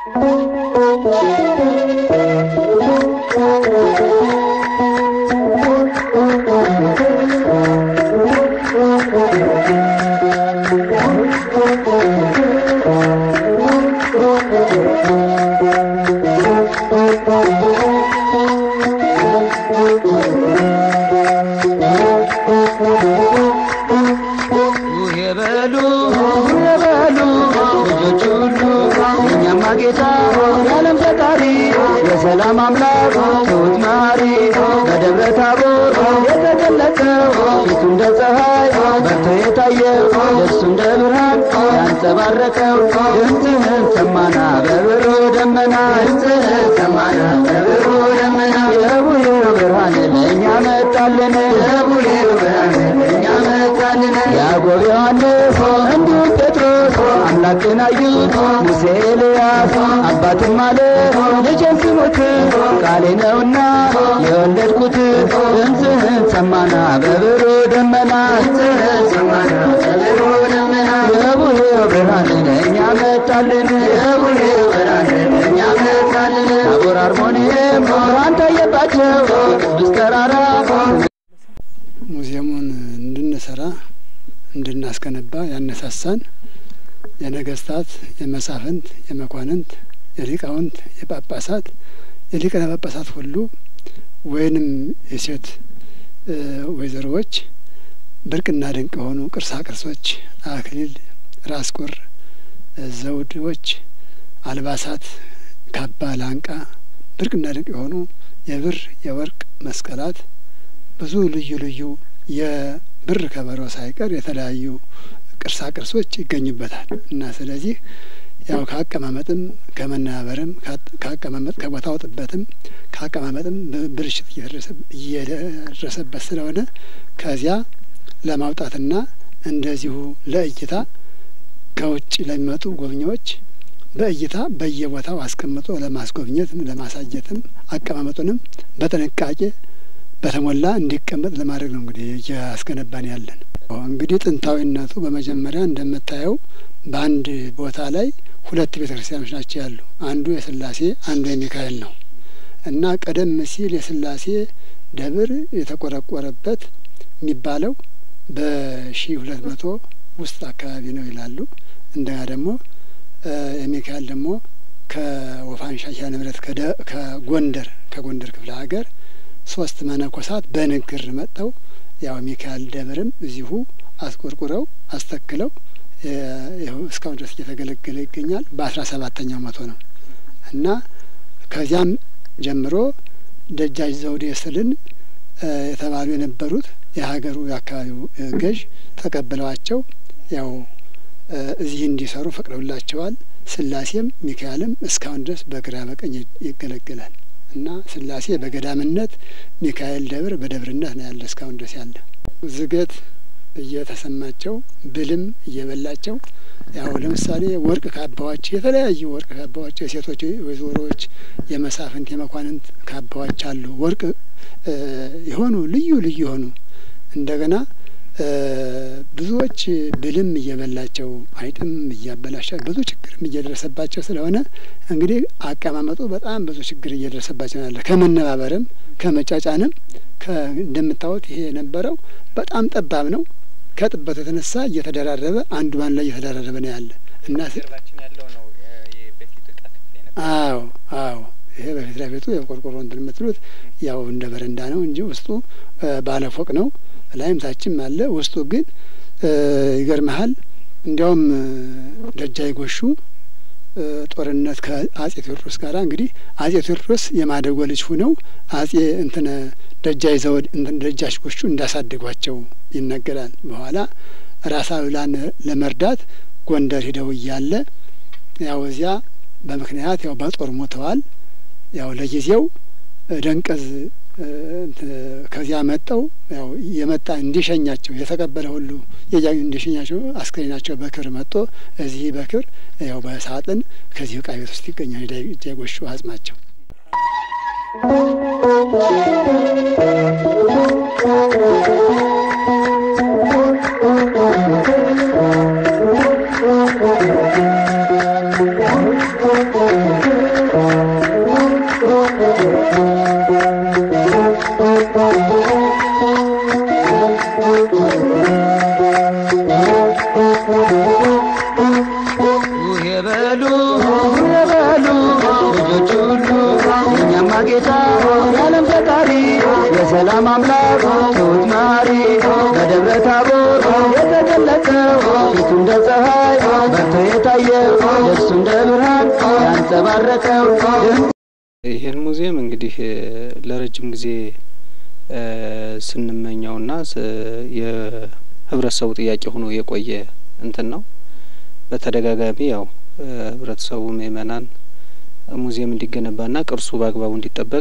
የበሉ የበሉ ልጆች ሁሉ እኛማ ጌታ የዓለም ፈጣሪ የሰላም አምላክ ትሑት መሐሪ በደብረ ታቦር የተገለጠው ፊቱ እንደ ፀሐይ በርቶ የታየው ደሱ እንደ ብርሃን ያንጸባረቀው ድምፅህን ሰማና በብሩ ደመና ድምፅህን ሰማና በብሩ ደመና የቡሄው ብርሃን ለእኛ መጣልን የቡሄው ብርሃን ለእኛ መጣልን ያዕቆብ ዮሐንስ እንዲሁም ጴጥሮስ አምላክን አዩት ሙሴ ኤልያስ አባትም አለ ልጄን ስሙት ቃሌ ነውና የወለድኩት ድምፅህን ሰማና በብሩ ደመና ድምፅህን ሰማና በብሩ ደመና የቡሄው ብርሃን ለእኛ መጣልን የቡሄው ብርሃን ለእኛ መጣልን ታቦር አርሞንኤም ብርሃን ታየባቸው ቅዱስ ተራራ ሙዚየሙን እንድንሰራ እንድናስገነባ ያነሳሳን የነገስታት፣ የመሳፍንት፣ የመኳንንት፣ የሊቃውንት፣ የጳጳሳት የሊቃነ ጳጳሳት ሁሉ ወይንም የሴት ወይዘሮዎች ብርቅና ድንቅ የሆኑ ቅርሳ ቅርሶች፣ አክሊል፣ ራስ ቁር፣ ዘውዶች፣ አልባሳት፣ ካባ፣ ላንቃ ብርቅና ድንቅ የሆኑ የብር የወርቅ መስቀላት ብዙ ልዩ ልዩ የብር ከበሮ ሳይቀር የተለያዩ ቅርሳ ቅርሶች ይገኙበታል እና ስለዚህ ያው ከአቀማመጥም ከመናበርም ከአቀማመጥ ከቦታው ጥበትም ከአቀማመጥም ብልሽት እየደረሰበት ስለሆነ ከዚያ ለማውጣትና እንደዚሁ ለእይታ ከውጭ ለሚመጡ ጎብኚዎች በእይታ በየቦታው አስቀምጦ ለማስጎብኘትም ለማሳየትም አቀማመጡንም በጥንቃቄ በተሞላ እንዲቀመጥ ለማድረግ ነው እንግዲህ እያስገነባን ያለን። እንግዲህ ጥንታዊነቱ በመጀመሪያ እንደምታየው በአንድ ቦታ ላይ ሁለት ቤተ ክርስቲያኖች ናቸው ያሉ። አንዱ የስላሴ አንዱ የሚካኤል ነው እና ቀደም ሲል የስላሴ ደብር የተቆረቆረበት የሚባለው በሺ ሁለት መቶ ውስጥ አካባቢ ነው ይላሉ። እንደገና ደግሞ የሚካኤል ደግሞ ከወፋንሻ ኪዳነ ምሕረት ከጎንደር ከጎንደር ክፍለ ሀገር ሶስት መነኮሳት በንግር መጥተው ያው ሚካኤል ደብርም እዚሁ አስቆርቁረው አስተክለው ይኸው እስካሁን ድረስ እየተገለገለ ይገኛል። በአስራ ሰባተኛው መቶ ነው እና ከዚያም ጀምሮ ደጃች ዘውዴ ስልን የተባሉ የነበሩት የሀገሩ የአካባቢው ገዥ ተቀብለዋቸው ያው እዚህ እንዲሰሩ ፈቅደውላቸዋል። ስላሴም ሚካኤልም እስካሁን ድረስ በግራ በቀኝ ይገለገላል እና ስላሴ በገዳምነት ሚካኤል ደብር በደብርነት ነው ያለ እስካሁን ድረስ ያለ ዝገት እየተሰማቸው ብልም እየበላቸው ያው ለምሳሌ ወርቅ ካባዎች የተለያዩ ወርቅ ካባዎች የሴቶች ወይዘሮዎች፣ የመሳፍንት የመኳንንት ካባዎች አሉ። ወርቅ የሆኑ ልዩ ልዩ የሆኑ እንደገና ብዙዎች ብልም እየበላቸው አይጥም እያበላሻ ብዙ ችግርም እየደረሰባቸው ስለሆነ እንግዲህ አቀማመጡ በጣም ብዙ ችግር እየደረሰባቸው ያለ ከመነባበርም ከመጫጫንም እንደምታዩት ይሄ የነበረው በጣም ጠባብ ነው። ከጥበቱ የተነሳ እየተደራረበ አንዱ ባን ላይ እየተደራረበ ነው ያለ እና አዎ አዎ ይሄ በፊት ለፊቱ የቆርቆሮ እንትን የምትሉት ያው እንደ በረንዳ ነው እንጂ ውስጡ ባለ ፎቅ ነው። ላይም ታችም አለ። ውስጡ ግን ይገርመሃል። እንዲያውም ደጃይ ጎሹ ጦርነት ከአጼ ቴዎድሮስ ጋር እንግዲህ አጼ ቴዎድሮስ የማደጎ ልጅ ሁነው አጼ እንትነ ደጃይ ዘውድ እንትን ደጃች ጎሹ እንዳሳደጓቸው ይነገራል። በኋላ ራስ አሉላን ለመርዳት ጎንደር ሂደው እያለ ያው እዚያ በምክንያት ያው በጦር ሞተዋል። ያው ለጊዜው ደንቀዝ ከዚያ መጠው ያው የመጣ እንዲሸኛቸው የተቀበለ ሁሉ የያ እንዲሸኛቸው አስከሬናቸው በክብር መጥቶ እዚህ በክብር ያው በሳጥን ከዚህ ዕቃ ቤት ውስጥ ይገኛል። ጃጎሹ አጽማቸው Thank you. የበሉ የበሉ ልጆች ሁሉ የእኛማ ጌታ የዓለም ፈጣሪ የሰላም አምላክ ትሑት መሐሪ በደብረ ታቦር የተገለጠው ፊቱ እንደ ፀሐይ በርቶ የታየው ልብሱ እንደ ብርሃን ያንጸባረቀው ድምፅ ይህን ሙዚየም እንግዲህ ለረጅም ጊዜ ስንመኘውና የህብረተሰቡ ጥያቄ ሆኖ የቆየ እንትን ነው። በተደጋጋሚ ያው ህብረተሰቡ ምእመናን ሙዚየም እንዲገነባና ቅርሱ በአግባቡ እንዲጠበቅ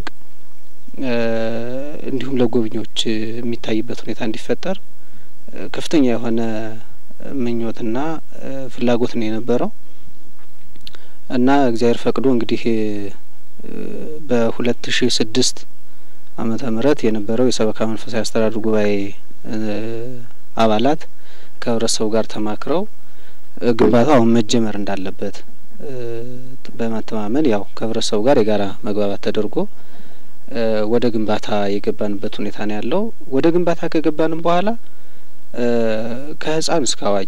እንዲሁም ለጎብኚዎች የሚታይበት ሁኔታ እንዲፈጠር ከፍተኛ የሆነ ምኞትና ፍላጎት ነው የነበረው እና እግዚአብሔር ፈቅዶ እንግዲህ በሁለት ሺ ስድስት ዓመተ ምህረት የነበረው የሰበካ መንፈሳዊ አስተዳደር ጉባኤ አባላት ከህብረተሰቡ ጋር ተማክረው ግንባታው አሁን መጀመር እንዳለበት በመተማመን ያው ከህብረተሰቡ ጋር የጋራ መግባባት ተደርጎ ወደ ግንባታ የገባንበት ሁኔታ ነው ያለው። ወደ ግንባታ ከገባንም በኋላ ከህፃን እስከ አዋቂ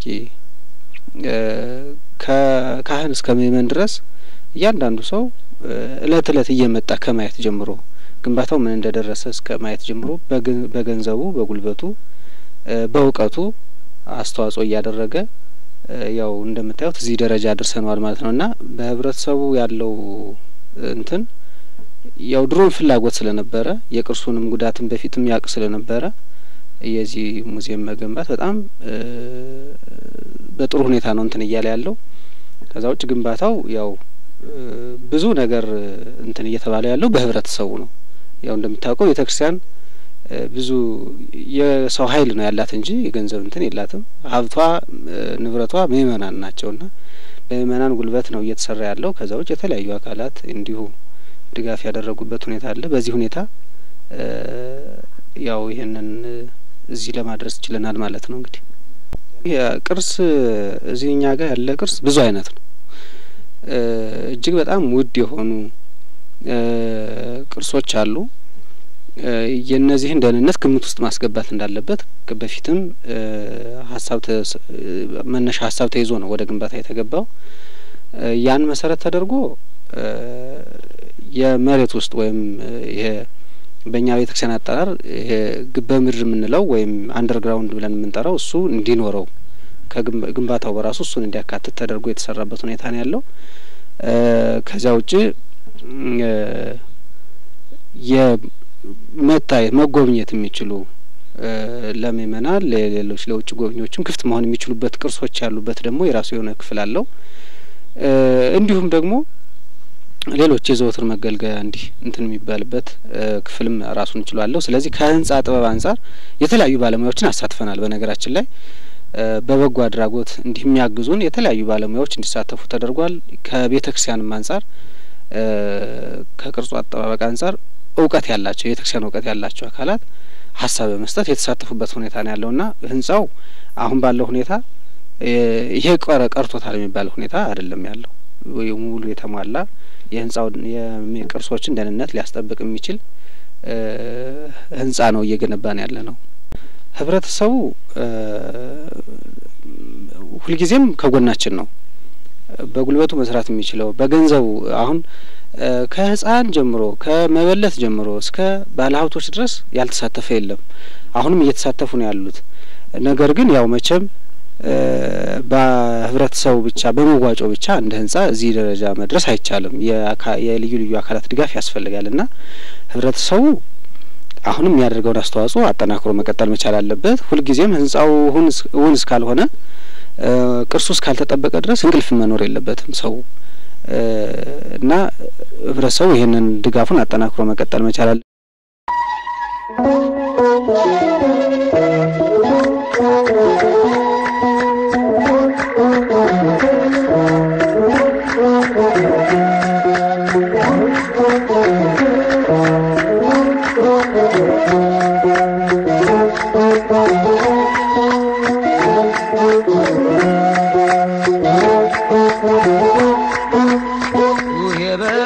ከካህን እስከ ምእመን ድረስ እያንዳንዱ ሰው እለት እለት እየመጣ ከማየት ጀምሮ ግንባታው ምን እንደደረሰ እስከ ማየት ጀምሮ በገንዘቡ፣ በጉልበቱ፣ በእውቀቱ አስተዋጽኦ እያደረገ ያው እንደምታዩት እዚህ ደረጃ አድርሰነዋል ማለት ነው እና በህብረተሰቡ ያለው እንትን ያው ድሮም ፍላጎት ስለነበረ የቅርሱንም ጉዳትን በፊትም ያውቅ ስለነበረ የዚህ ሙዚየም መገንባት በጣም በጥሩ ሁኔታ ነው እንትን እያለ ያለው። ከዛ ውጭ ግንባታው ያው ብዙ ነገር እንትን እየተባለ ያለው በህብረተሰቡ ነው። ያው እንደምታውቀው ቤተ ክርስቲያን ብዙ የሰው ኃይል ነው ያላት እንጂ የገንዘብ እንትን የላትም። ሀብቷ ንብረቷ ምእመናን ናቸውና በምእመናን ጉልበት ነው እየተሰራ ያለው። ከዛ ውጭ የተለያዩ አካላት እንዲሁ ድጋፍ ያደረጉበት ሁኔታ አለ። በዚህ ሁኔታ ያው ይህንን እዚህ ለማድረስ ችለናል ማለት ነው። እንግዲህ ቅርስ እዚህ እኛ ጋር ያለ ቅርስ ብዙ አይነት ነው። እጅግ በጣም ውድ የሆኑ ቅርሶች አሉ። የእነዚህን ደህንነት ግምት ውስጥ ማስገባት እንዳለበት በፊትም ሀሳብ መነሻ ሀሳብ ተይዞ ነው ወደ ግንባታ የተገባው። ያን መሰረት ተደርጎ የመሬት ውስጥ ወይም ይሄ በእኛ ቤተክርስቲያን አጠራር ይሄ በምድር የምንለው ወይም አንደርግራውንድ ብለን የምንጠራው እሱ እንዲኖረው ከግንባታው በራሱ እሱን እንዲያካትት ተደርጎ የተሰራበት ሁኔታ ነው ያለው። ከዚያ ውጭ የመታየት መጎብኘት የሚችሉ ለምእመናን ለሌሎች ለውጭ ጎብኚዎችም ክፍት መሆን የሚችሉበት ቅርሶች ያሉበት ደግሞ የራሱ የሆነ ክፍል አለው። እንዲሁም ደግሞ ሌሎች የዘወትር መገልገያ እንዲህ እንትን የሚባልበት ክፍልም ራሱን ችሏለሁ። ስለዚህ ከህንጻ ጥበብ አንጻር የተለያዩ ባለሙያዎችን አሳትፈናል። በነገራችን ላይ በበጎ አድራጎት እንዲህ የሚያግዙን የተለያዩ ባለሙያዎች እንዲሳተፉ ተደርጓል። ከቤተ ክርስቲያንም አንጻር ከቅርጹ አጠባበቅ አንጻር እውቀት ያላቸው የቤተ ክርስቲያን እውቀት ያላቸው አካላት ሀሳብ በመስጠት የተሳተፉበት ሁኔታ ነው ያለውና ህንጻው አሁን ባለው ሁኔታ ይሄ ቀረ ቀርቶታል የሚባል ሁኔታ አይደለም ያለው ሙሉ የተሟላ የህንጻው የቅርሶችን ደህንነት ሊያስጠብቅ የሚችል ህንጻ ነው እየገነባን ያለ ነው። ህብረተሰቡ ሁልጊዜም ከጎናችን ነው። በጉልበቱ መስራት የሚችለው በገንዘቡ አሁን ከህፃን ጀምሮ ከመበለት ጀምሮ እስከ ባለሀብቶች ድረስ ያልተሳተፈ የለም። አሁንም እየተሳተፉ ነው ያሉት። ነገር ግን ያው መቼም በህብረተሰቡ ብቻ በመዋጮ ብቻ እንደ ህንጻ እዚህ ደረጃ መድረስ አይቻልም። የልዩ ልዩ አካላት ድጋፍ ያስፈልጋል እና ህብረተሰቡ አሁንም የሚያደርገውን አስተዋጽኦ አጠናክሮ መቀጠል መቻል አለበት። ሁልጊዜም ህንጻው እውን እስካልሆነ ቅርሱ እስካልተጠበቀ ድረስ እንቅልፍ መኖር የለበትም ሰው እና ህብረተሰቡ ይህንን ድጋፉን አጠናክሮ መቀጠል መቻል አለ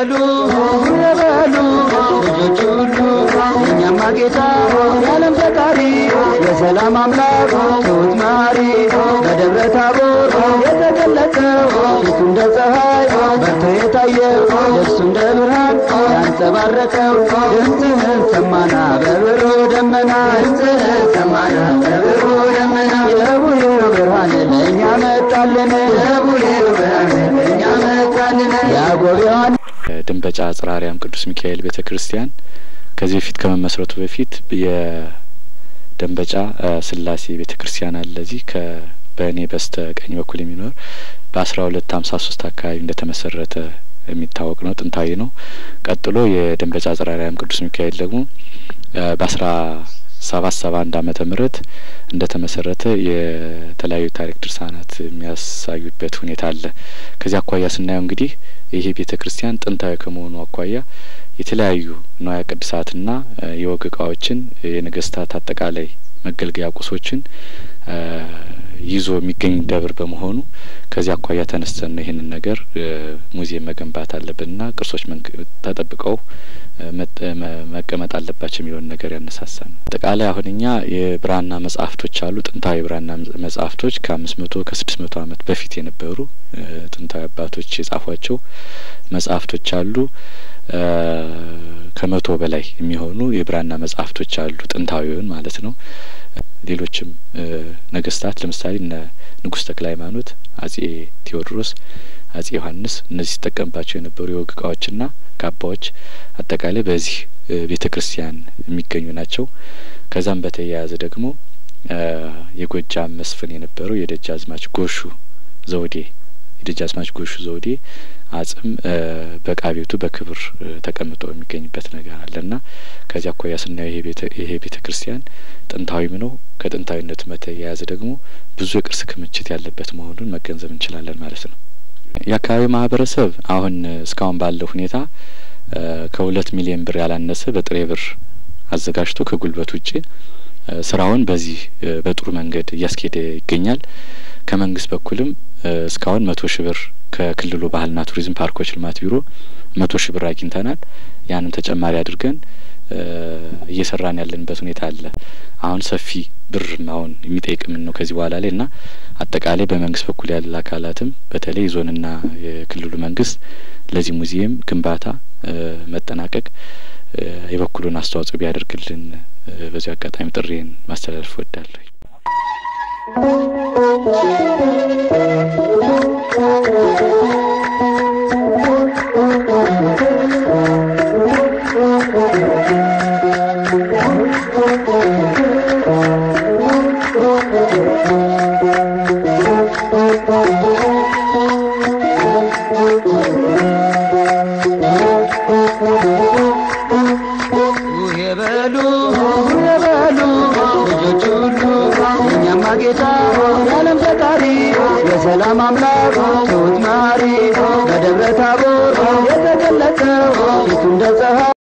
የበሉ የበሉ ልጆች ሁሉ የእኛማ ጌታ የዓለም ፈጣሪ የሰላም አምላክ ትሑት መሐሪ በደብረ ታቦር የተገለጠው ፊቱ እንደ ፀሐይ በርቶ የታየው ልብሱ እንደ ብርሃን ያንጸባረቀው ድምፅህን ሰማና በብሩ ደመና ድምፅህን ሰማና በብሩ ደመና የቡሄው ብርሃን ለእኛ መጣልን የቡሄው ብርሃን ለእኛ መጣልን ያጎቢዋን ደንበጫ ጽርሐ አርያም ቅዱስ ሚካኤል ቤተ ክርስቲያን ከዚህ በፊት ከመመስረቱ በፊት የደንበጫ ስላሴ ቤተ ክርስቲያን አለ። እዚህ ከ በእኔ በስተ ቀኝ በኩል የሚኖር በአስራ ሁለት ሀምሳ ሶስት አካባቢ እንደተመሰረተ የሚታወቅ ነው። ጥንታዊ ነው። ቀጥሎ የደንበጫ ጽርሐ አርያም ቅዱስ ሚካኤል ደግሞ በአስራ ሰባት ሰባ አንድ አመተ ምህረት እንደ ተመሰረተ የተለያዩ ታሪክ ድርሳናት የሚያሳዩበት ሁኔታ አለ። ከዚህ አኳያ ስናየው እንግዲህ ይሄ ቤተ ክርስቲያን ጥንታዊ ከመሆኑ አኳያ የተለያዩ ንዋየ ቅድሳትና የወግ እቃዎችን የነገስታት አጠቃላይ መገልገያ ቁሶችን ይዞ የሚገኝ ደብር በመሆኑ ከዚህ አኳያ ተነስተን ነው ይህንን ነገር ሙዚየም መገንባት አለብንና ቅርሶች ተጠብቀው መቀመጥ አለባቸው የሚለውን ነገር ያነሳሳ ነው። አጠቃላይ አሁን እኛ የብራና መጽሐፍቶች አሉ። ጥንታዊ የብራና መጽሐፍቶች ከአምስት መቶ ከስድስት መቶ አመት በፊት የነበሩ ጥንታዊ አባቶች የጻፏቸው መጽሐፍቶች አሉ። ከመቶ በላይ የሚሆኑ የብራና መጽሐፍቶች አሉ፣ ጥንታዊውን ማለት ነው። ሌሎችም ነገስታት ለምሳሌ እነ ንጉሥ ተክለ ሃይማኖት፣ አጼ ቴዎድሮስ፣ አጼ ዮሐንስ እነዚህ ሲጠቀምባቸው የነበሩ የወግ እቃዎችና ካባዎች አጠቃላይ በዚህ ቤተ ክርስቲያን የሚገኙ ናቸው። ከዛም በተያያዘ ደግሞ የጎጃም መስፍን የነበረው የደጃዝማች ጎሹ ዘውዴ የደጃዝማች ጎሹ ዘውዴ አጽም በዕቃ ቤቱ በክብር ተቀምጦ የሚገኝበት ነገር አለና ከዚህ አኳያ ስናየው ይሄ ቤተ ክርስቲያን ጥንታዊም ነው። ከጥንታዊነቱ በተያያዘ ደግሞ ብዙ የቅርስ ክምችት ያለበት መሆኑን መገንዘብ እንችላለን ማለት ነው። የአካባቢው ማህበረሰብ አሁን እስካሁን ባለው ሁኔታ ከሁለት ሚሊዮን ብር ያላነሰ በጥሬ ብር አዘጋጅቶ ከጉልበት ውጭ ስራውን በዚህ በጥሩ መንገድ እያስኬደ ይገኛል። ከመንግስት በኩልም እስካሁን መቶ ሺህ ብር ከክልሉ ባህልና ቱሪዝም ፓርኮች ልማት ቢሮ መቶ ሺህ ብር አግኝተናል። ያንን ተጨማሪ አድርገን እየሰራን ያለንበት ሁኔታ አለ። አሁን ሰፊ ብር አሁን የሚጠይቅ ምን ነው ከዚህ በኋላ ላይ እና አጠቃላይ በመንግስት በኩል ያለ አካላትም በተለይ ዞንና የክልሉ መንግስት ለዚህ ሙዚየም ግንባታ መጠናቀቅ የበኩሉን አስተዋጽኦ ቢያደርግልን በዚህ አጋጣሚ ጥሪን ማስተላለፍ እወዳለሁ። የበሉ የበሉ ልጆች ሁሉ የእኛማ ጌታ የዓለም ፈጣሪ የሰላም አምላክ ትሑት መሐሪ በደብረ ታቦር የተገለጠው ፊቱ እንደ ፀሐይ